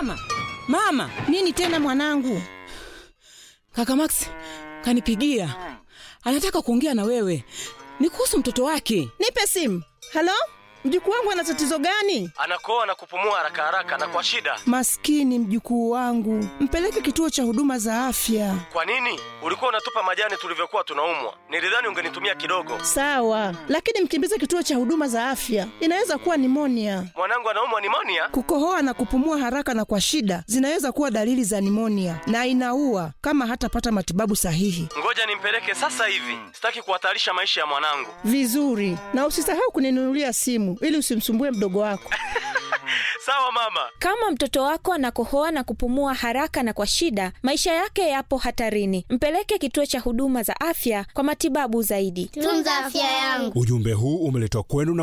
Mama, mama, Nini tena mwanangu? kaka Max kanipigia, anataka kuongea na wewe, ni kuhusu mtoto wake. Nipe simu. Halo, mjukuu wangu ana tatizo gani? anakoa na kupumua haraka haraka na kwa shida. Maskini mjukuu wangu, mpeleke kituo cha huduma za afya. Kwa nini ulikuwa unatupa majani tulivyokuwa tunaumwa? Nilidhani ungenitumia kidogo. Sawa, lakini mkimbize kituo cha huduma za afya, inaweza kuwa nimonia. Mwanangu anaumwa nimonia. Kukohoa na kupumua haraka na kwa shida zinaweza kuwa dalili za nimonia na inaua kama hatapata matibabu sahihi. Ngoja nimpeleke sasa hivi, sitaki kuhatarisha maisha ya mwanangu. Vizuri, na usisahau kuninunulia simu ili usimsumbue mdogo wako. Sawa mama. Kama mtoto wako anakohoa na kupumua haraka na kwa shida, maisha yake yapo hatarini. Mpeleke kituo cha huduma za afya kwa matibabu zaidi. Tunza afya yangu. Ujumbe huu umeletwa kwenu na